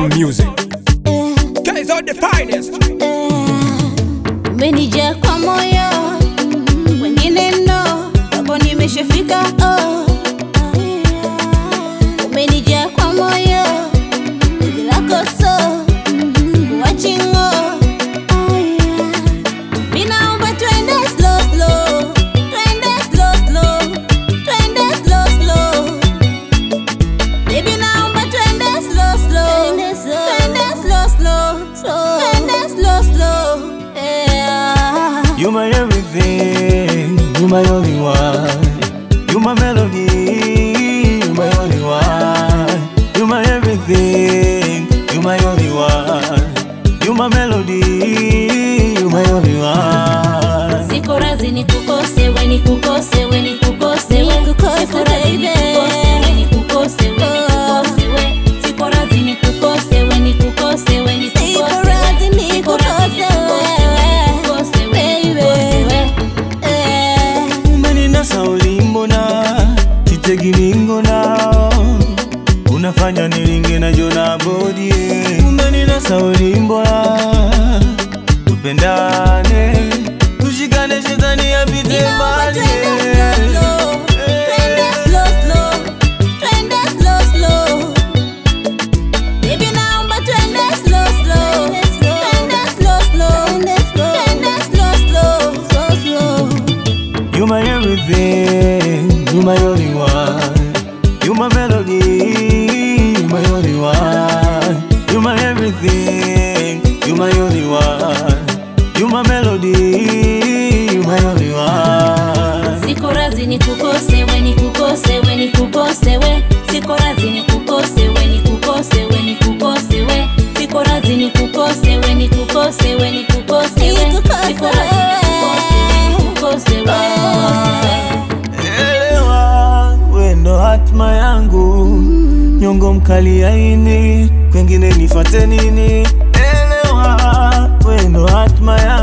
music. Guys are the finest. umenijaa kwa moyo, wengine no, hapo nimeshafika oh. Umenijaa kwa moyo, penzi lako so kuwachingo Ninaomba twende slow slow, twende slow slow, twende slow slow Baby naomba twende slow slow, twende slow slow, twende slow slow yeah. You my everything, you my only one. You my melody, you my only one. You my everything, you my only one. You my melody, you my only one. Siko razi nikukose, we nikukose, we nikukose, we Siko razi nikukose, we nikukose, we nikukose, we Siko razi nikukose, we nikukose, we nikukose, we Siko razi nikukose, we nikukose, we nikukose, we Umeninasa ulimbona, kitegi ningona Unafanya nilinge na jona bodi Umeninasa ulimbona, tupendane Tushikane shetani apite Ninaomba mbali twende slow slow, twende slow slow, twende slow slow. Baby naomba twende slow slow, twende slow slow, twende slow slow, slow slow. You my everything, you my only one. You my melody, you my only one. You my everything, you my only one. You my melody, you my only one. Siko razi nikukose, we nikukose, we nikukose, we Siko razi nikukose, we nikukose, we nikukose, we Siko razi nikukose, we nikukose, we nikukose, we Siko razi nikukose, we nikukose, we nikukose, we Elewa, we ndo hatma yangu, nyongo mkali aini, kwengine nifate nini? Elewa, we ndo hatma yangu